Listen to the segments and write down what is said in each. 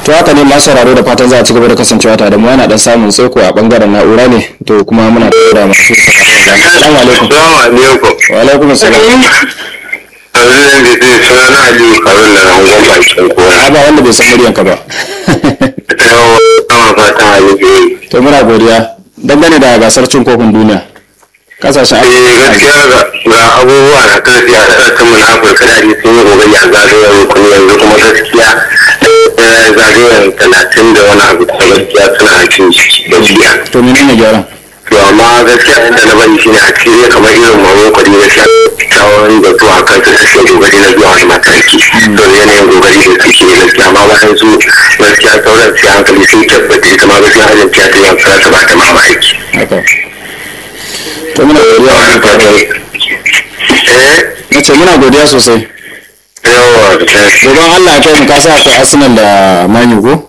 to haka ne masu sauraro da fatan za a ci gaba da kasancewa tare da mu yana dan samun tsaiko a bangaren na'ura ne to kuma muna tura masu sauraro assalamu alaikum Salamu alaikum. wa alaikum assalam Abin da zai suna na Aliyu Karun da rangon bakin kora. a ba wanda bai san muryanka ba Ta yawa kama fatan Aliyu. to muna godiya dangane da gasar cin kofin duniya kasashen Eh gaskiya ga ga abubuwa na karfi a ƙasashen mu na Afirka da sun yi kokari a zagayen rukuni yanzu kuma gaskiya eh, zagayen talatin da wani abu kuma gaskiya suna cin ciki gaskiya. to menene gyaran To amma gaskiya inda na bari shine a cikin zai kamar irin Morocco ne gaskiya kyawun da zuwa kan su suke dogari na zuwa wani mataki. To yanayin dogari da suke gaskiya amma bayan su gaskiya sauran sai hankali sun tabbata ita ma gaskiya hajjar ta ta yi ta ba ta mamaki. haka to muna godiya wa duka Eh, na ce muna godiya sosai yawa da gobe Allah ya kai mu kasa akwai Arsenal da Man U ko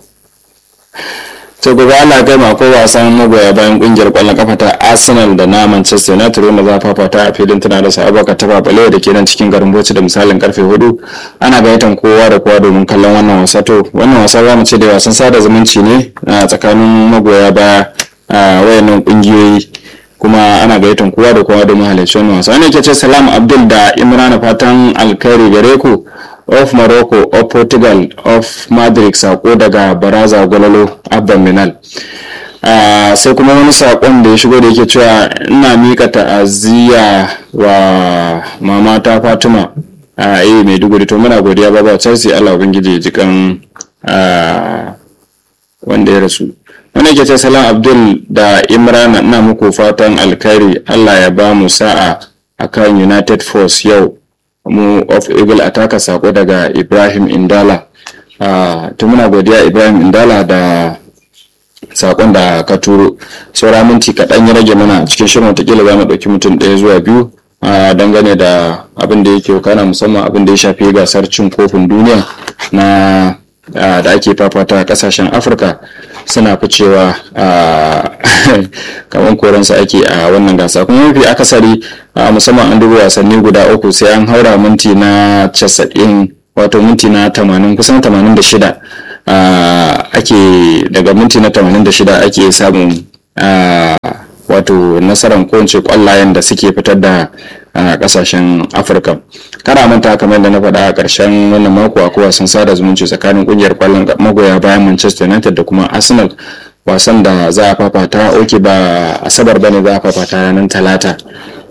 to gobe Allah ya kai mu akwai wasan magoya bayan kungiyar kwallon kafa ta Arsenal da na Manchester United wanda za a fafata a filin tana da Abubakar ta Balewa da ke nan cikin garin Bauchi da misalin karfe 4 ana gayyatar kowa da kowa domin kallon wannan wasa to wannan wasa za mu ce da wasan sada zumunci ne a tsakanin magoya baya a wayannan kungiyoyi kuma ana gayyatar kowa da kowa domin halarci wannan wasa wani ke ce salam abdul da imrana fatan alkhairi gare ku of morocco of portugal of madrid sako daga baraza gwalolo abban minal Ah, sai kuma wani sakon da ya shigo da yake cewa ina mika ta'aziyya wa mamata fatima a eh maiduguri to muna godiya baba chelsea allah ubangiji ya ji kan ah, wanda ya rasu wani ke ce salam abdul da imrana ina muku fatan alkhairi allah ya ba mu sa'a akan united force yau mu of eagle ataka sako daga ibrahim indala Ah, to muna godiya ibrahim indala da sakon da ka turo saura minti kaɗan ya rage mana cikin shirin watakila za mu ɗauki mutum ɗaya zuwa biyu a dangane da abin da yake kana musamman abin da ya shafi gasar cin kofin duniya na a, da ake fafata a ƙasashen afirka suna ficewa a kamar koransu ake a wannan gasa kuma mafi akasari a, musamman an duba wasanni guda uku sai an haura minti na casa'in wato minti na tamanin kusan tamanin da shida Ah, ake daga minti na 86 ake samun ah, wato nasarar ko in ce kwallayen da suke fitar da ah, kasashen afirka kara manta kamar da na faɗa a ƙarshen wannan mako akwai wasan sada zumunci tsakanin ƙungiyar kwallon magoya bayan manchester united da kuma arsenal wasan da za a fafata oke ba asabar bane za a fafata ranar talata